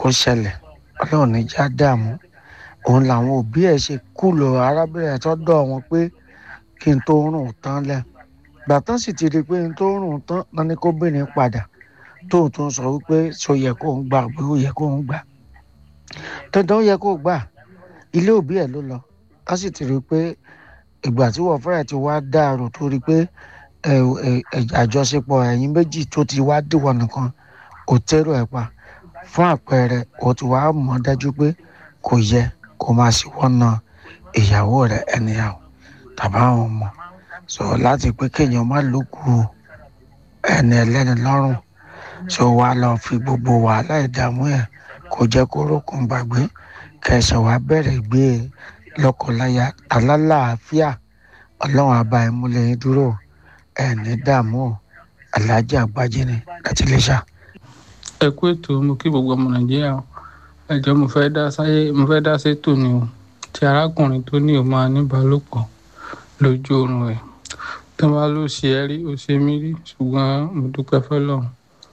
kó ṣẹlẹ̀ ọlọ́run ní já dààmú òun làwọn òbí ẹ̀ ṣe kú lọ arábìnrin ẹ̀ tọ́dọ̀ wọn pé kí n tó rùn tán lẹ̀ gbàtán sì ti rí i pé n tó rùn tán náà ni kóbìnrin padà tóun tó ń sọ wípé ṣó yẹ kó ń gbà pé ó yẹ kó ń gbà dandan ó yẹ kó gbà ilé òbí ẹ̀ ló lọ á sì ti rí i pé ìgbà tí wọ́n fẹ́rẹ̀ ti wá dàrú tó rí i pé àjọṣepọ̀ ẹ̀yin méjì tó ti wá dìwọ̀ nìkan ò tẹ́rù ẹ̀ pa fún àpẹẹrẹ ó ti wá mọ̀ dájú pé kò yẹ kó máa sì wọ́nà ìyàwó rẹ̀ ẹnìyàwó tàbí àwọn ọmọ sọ láti pé kéèyàn má lókù ẹni ẹlẹ́ni lọ́rùn sọ wá lọ fi gbogbo wàhálà ìdààmú ẹ̀ kó jẹ́ kó rókun gbàgbé kẹsàn wá bẹ̀rẹ̀ gbé e lọ́kọláya alálàáfíà ọlọ́run àbá ìmúlẹ̀ yín dúró ẹ̀ní dààmú aláàjì àgbájé ni láti lè ṣá. ẹ kú ètò mo kí gbogbo ọmọ nàìjíríà ẹjọ mo fẹ́ dá sáyé mo fẹ́ dá sétò ni o ti arákùnrin tó ní o máa níbálòpọ̀ lójú oorun ẹ̀ tó bá ló ṣe ẹ́ rí ó ṣe mí rí ṣùgbọ́n mo dúpẹ́ fọlọ́run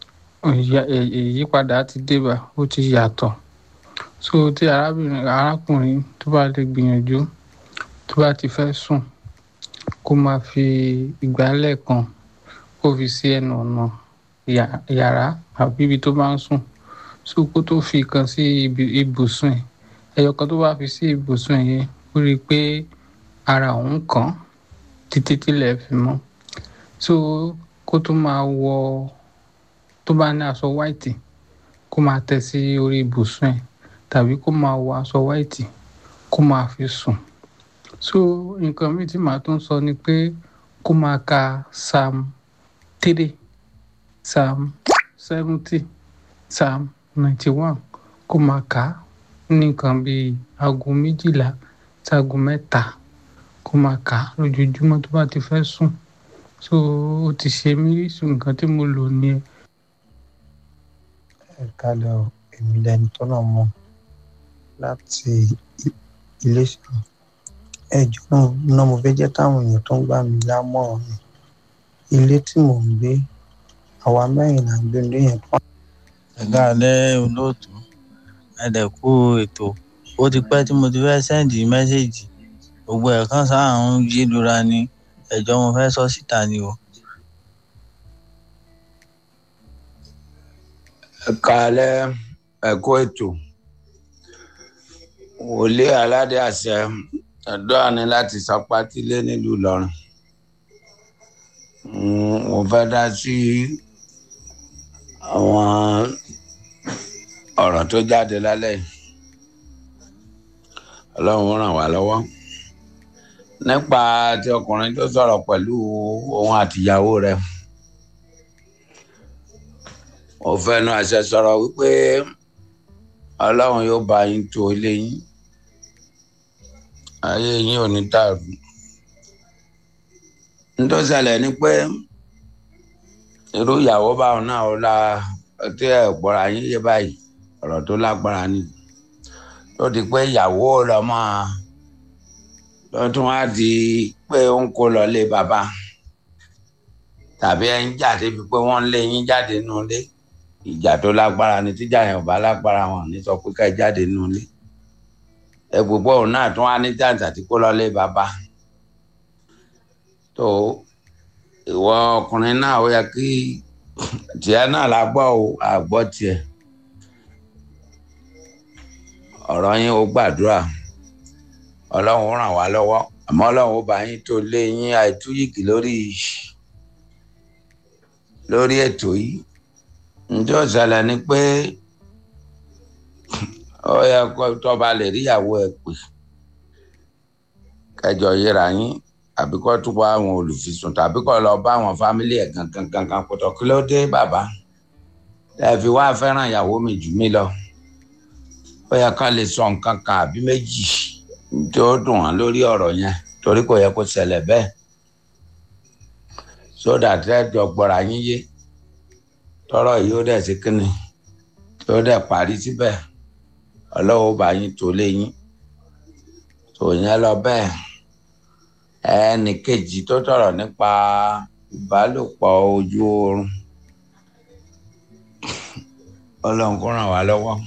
ìyípadà ti débà ó ti yàtọ̀ so tí arábìnrin arákùnrin tó bá lè gbìyànjú tó bá ti fẹ́ sùn kó máa fi ìgbálẹ̀ kan kó fi sí ẹnu ọ̀nà yàrá àbí ibi tó bá ń sùn so kó tó fi kan sí ibùsùn ẹ̀ ẹyọ kan tó bá fi sí ibùsùn yẹn ó rí i pé ara òun kàn títí tílẹ̀ fi mọ́ so kó tó máa wọ tó bá ní aṣọ white kó máa tẹ́ sí orí ibùsùn ẹ̀ tàbí kó máa wọ aṣọ white kó máa fi sùn so nǹkan míì tí màá tún sọ ni pé kó máa ka psalm three psalm seventy psalm ninety one kó máa kà á ní nǹkan bíi aago méjìlá sí aago mẹ́ta kó máa kà á lójoojúmọ́ tó bá ti fẹ́ sùn so ó ti ṣe mí rí sùn nǹkan tí mo lò ní ẹ. ẹ kálẹ̀ o èmi lẹni tọ́nà mọ́ láti iléṣà ẹjọ́ náà náà mo fẹ́ jẹ́ káwọn èèyàn tó ń gbà mí lámọ̀ràn mi ilé tí mò ń gbé àwa mẹ́rin là ń gbé ilé yẹn pọ́n. ẹ̀ka alẹ́ olóòtú ẹ̀dẹ̀kú ètò ó ti pẹ́ tí mo ti fẹ́ sẹ́ǹdì mẹ́sẹ̀gì gbogbo ẹ̀ kan sáà ń yí lura ni ẹ̀jọ́ mo fẹ́ sọ síta ni o. ẹ̀ka alẹ́ ẹ̀kọ́ ètò wòlé aládé àṣẹ ẹ̀dọ́ àní láti sọpátílé nílùú Ìlọrin mo fẹ́ dá sí àwọn ọ̀rọ̀ tó jáde lálẹ́ yìí ọlọ́run ràn wá lọ́wọ́ nípa ti ọkùnrin tó sọ̀rọ̀ pẹ̀lú òun àtìyàwó rẹ̀ mo fẹ́nu àṣẹ sọ̀rọ̀ wípé ọlọ́run yóò bá yín tó ilé yín ayé yín ò ní dàrú nítorí ṣẹlẹ̀ ni pé irú ìyàwó báwọn náà ó la tí ẹ gbọ́ra yín yé báyìí ọ̀rọ̀ tó lágbára ni tó di pé ìyàwó lọ́mọ ló tún wá di pé ó ń kó lọ lé bàbá tàbí ẹ ń jà débi pé wọ́n ń lé yín jáde nínú ilé ìjà tó lágbára ni tíjà yẹn ò bá lágbára wọn ní sọ pé ká ẹ jáde nínú ilé ẹ gbogbo òun náà tún wá ní jàǹtà tí kó lọ lé bàbá tó ìwọ ọkùnrin náà ó yẹ kí tiẹ̀ náà la gbọ́ o àgbọ́ tiẹ̀ ọ̀rọ̀ yín ó gbàdúrà ọlọ́run ràn wá lọ́wọ́ àmọ́ ọlọ́run ó bá yín tó lé yín àìtúyìkì lórí lórí ètò yìí ǹjẹ́ òṣèlè ni pé ó yẹ kó tọ́ba lè rí ìyàwó ẹ̀ pè kẹjọ yíra yín àbí kó tún bá àwọn olùfisùn tàbí kó lọ bá àwọn fámílì ẹ̀ gangan gangan pọ̀tọ̀ kí ló dé bàbá ẹ fi wá fẹ́ràn ìyàwó mi jù mí lọ ó yẹ ká lè sọ nǹkan kan àbí méjì tí ó dùn wọ́n lórí ọ̀rọ̀ yẹn torí kò yẹ kó ṣẹlẹ̀ bẹ́ẹ̀ sódà tẹ́jọ gbọ́ra yín yé tọrọ yìí ó dẹ̀ sí kínni tí ó dẹ̀ parí síbẹ̀ ọlọ́wọ́ bá yín tó lé yín tó yẹn lọ bẹ́ẹ̀ ẹnì kejì tó tọrọ nípa ìbálòpọ̀ ojú oorun ọlọ́run kó ràn wá lọ́wọ́